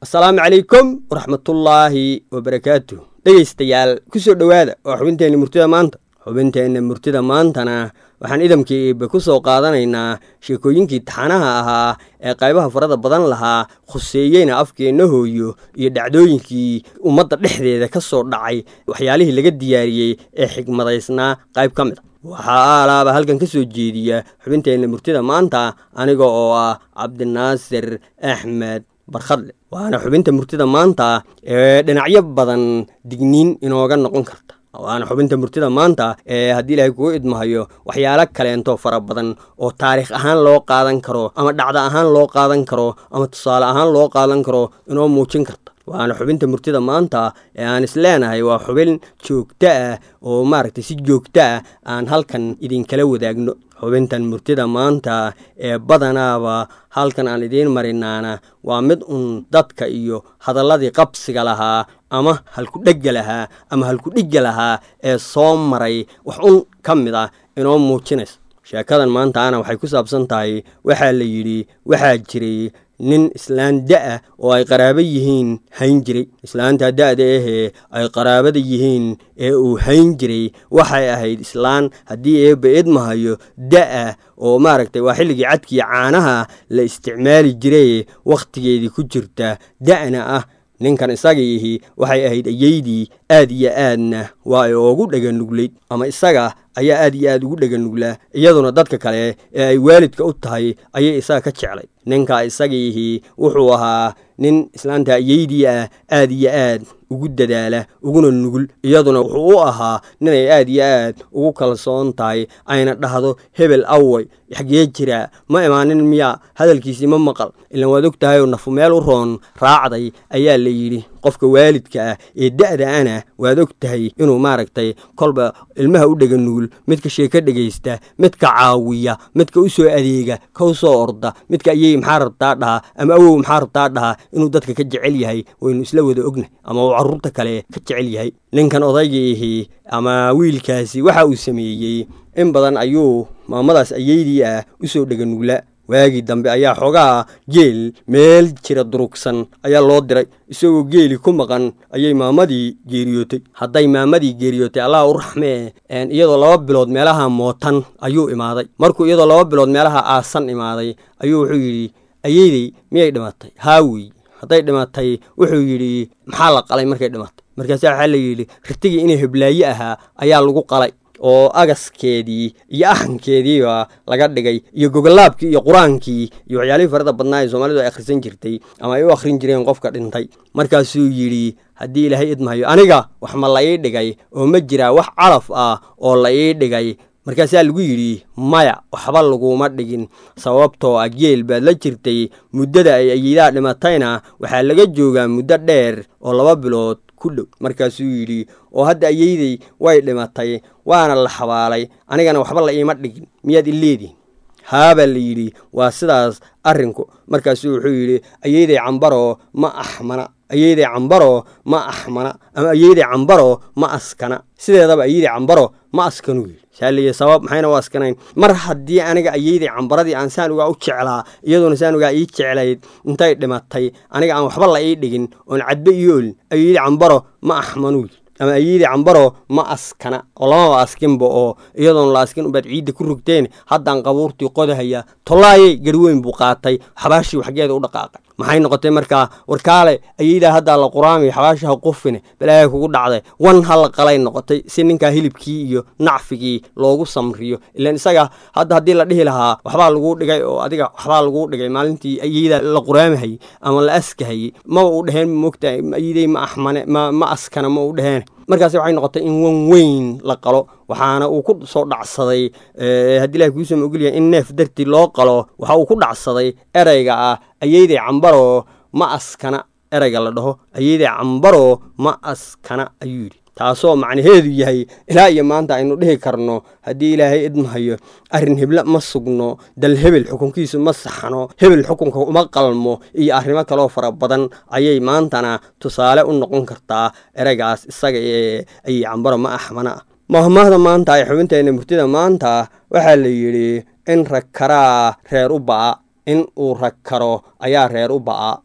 asalaamu calaykum waraxmatullaahi wabarakaatu dhegaystayaal ku soo dhowaada waa xubinteenna murtida maanta xubinteenna murtida maantana waxaan idamkii iibe ku soo qaadanaynaa sheekooyinkii taxanaha ahaa ee qaybaha farada badan lahaa khuseeyeyna afkeenna hooyo iyo dhacdooyinkii ummadda dhexdeeda ka soo dhacay waxyaalihii laga diyaariyey ee xigmadaysnaa qayb ka mid a waxaa aalaaba halkan ka soo jeediya xubinteenna murtida maanta aniga oo ah cabdinaasir axmed barkhadle waana xubinta murtida maanta ee dhinacyo badan digniin inooga noqon karta waana xubinta murtida maanta ee haddii ilaahay kugu idmahayo waxyaalo kaleento fara badan oo taariikh ahaan loo qaadan karo ama dhacdo ahaan loo qaadan karo ama tusaale ahaan loo qaadan karo inoo muujin karta waana xubinta murtida maanta ee aan isleenahay waa xubin joogto ah oo maaragtay si joogto ah aan halkan idinkala wadaagno xubintan murtida maanta ee badanaaba halkan aan idiin marinaana waa mid un dadka iyo hadalladii qabsiga lahaa ama halkudhegga lahaa ama halkudhigga lahaa ee soo maray wax un ka mid ah inoo muujinaysa sheekadan maantaana waxay ku saabsan tahay waxaa la yidhi waxaa jiray nin islaan da-a oo ay qaraabo yihiin hayn jiray islaanta da-da ahee ay qaraabada yihiin ee uu hayn jiray waxay ahayd islaan haddii eebba idmahayo da-a oo maaragtay waa xilligii cadkii caanaha la isticmaali jiray wakhtigeedii ku jirta da-na ah ninkan isagiihi waxay ahayd ayeydii aad iyo aadna waa ay oogu dhaganuglayd ama isaga ayaa aad iyo aad ugu dhaganuglaa iyaduna dadka kale ee ay waalidka u tahay ayay isaga ka jeclay ninka isagiihi wuxuu ahaa nin islaanta ayeydii ah aad iyo aad ugu dadaala uguna nugul iyaduna wuxuu u ahaa ninay aad iyo aad ugu kalsoon tahay ayna dhahdo hebel away xaggee jiraa ma imaanin miyaa hadalkiisii ma maqal ilaan waad og tahayoo nafu meel u roon raacday ayaa la yidhi qofka waalidka ah ee da-da ana waad og tahay inuu maaragtay kolba ilmaha u dhega nugul midka sheeko dhegaysta midka caawiya midka u soo adeega ka u soo orda midka ayey maxaa rabtaa dhaha ama awow maxaa rabtaa dhaha inuu dadka ka jecel yahay waynu isla wada ognahy ama uu carruurta kale ka jecel yahay ninkan odaygiihi ama wiilkaasi waxa uu sameeyey in badan ayuu maamadaas ayeydii ah u soo dheganugla waagii dambe ayaa xoogaa geel meel jira durugsan ayaa loo diray isagoo geeli ku maqan ayay maamadii geeriyootay hadday maamadii geeriyootay allah u raxmee iyadoo laba bilood meelaha mootan ayuu imaaday markuu iyadoo laba bilood meelaha aasan imaaday ayuu wuxuu yidhi ayeydey miyay dhimatay haawey hadday dhimatay wuxuu yidhi maxaa la qalay markay dhimatay markaasa waxaa la yidhi ritigii inay heblaaye ahaa ayaa lagu qalay oo agaskeedii iyo axankeediiba laga dhigay iyo gogolaabkii iyo qur-aankii iyo waxyaalihii farada badnaa ee soomaalidu ay akhrisan jirtay ama ay u akhrin jireen qofka dhintay markaasuu yidhi haddii ilaahay idmahayo aniga wax ma la ii dhigay oo ma jiraa wax calaf ah oo la ii dhigay markaasaa lagu yidhi maya waxba laguma dhigin sababtoo ah geel baad la jirtay muddada ay ayeedaha dhimatayna waxaa laga joogaa muddo dheer oo laba bilood ku dhow markaasuu yidhi oo hadda ayeydey way dhimatay waana la xabaalay anigana waxba la iima dhigin miyaad ileedihin haabaa la yidhi waa sidaas arrinku markaasuu wuxuu yidhi ayeydey cambaro ma axmana ayeydey cambaro ma axmana ama ayeydey cambaro ma askana sideedaba ayeydey cambaro ma askanuu yidhi saaliya sabab maxayna u askanayn mar haddii aniga ayeydey cambaradii aan saan ugaa u jeclaa iyaduna saan ugaa ii jeclayd intay dhimatay aniga aan waxba la ii dhigin oon cadbe iyo olin ayeydey cambaro ma axmanuu yidhi ama ayeydii cambaro ma askana oo lamaba askinba oo iyadoon la askin ubaad ciidda ku rogteen haddaan qabuurtii qodahaya tollaayey garweyn buu qaatay xabaashii xaggeeda u dhaqaaqay maxay noqotay markaa warkaale ayeydaa haddaa la quraamay xabaashaha qufine balaaga kugu dhacday wan ha la qalay noqotay si ninkaa hilibkii iyo nacfigii loogu samriyo ilaan isaga hadda haddii la dhihi lahaa waxbaa laguu dhigay oo adiga waxbaa laguu dhigay maalintii ayeydaa la quraamahayey ama la askahayey maba u dheheen mogta ayeyday ma axmane ma askana ma u dheheen markaas waxay noqotay in wan weyn la qalo waxaana uu ku soo dhacsaday haddii ilahay kuusoo ogolyahay in neef dartii loo qalo waxa uu ku dhacsaday ereyga ah ayeydey cambaro ma askana ereyga la dhaho ayeydey cambaro ma askana ayuu yidhi taasoo macnaheedu yahay ilaa iyo maanta aynu dhihi karno haddii ilaahay idmahayo arrin heble ma sugno dal hebel xukunkiisu ma saxno hebel xukunka uma qalmo iyo arrimo kaloo fara badan ayay maantana tusaale u noqon kartaa ereygaas isaga ee ayay cambaro ma axmana ah mahmaahda maanta ay xubinteenna murtida maanta waxaa la yidhi in rag karaa reer u ba'a in uu rag karo ayaa reer u ba'a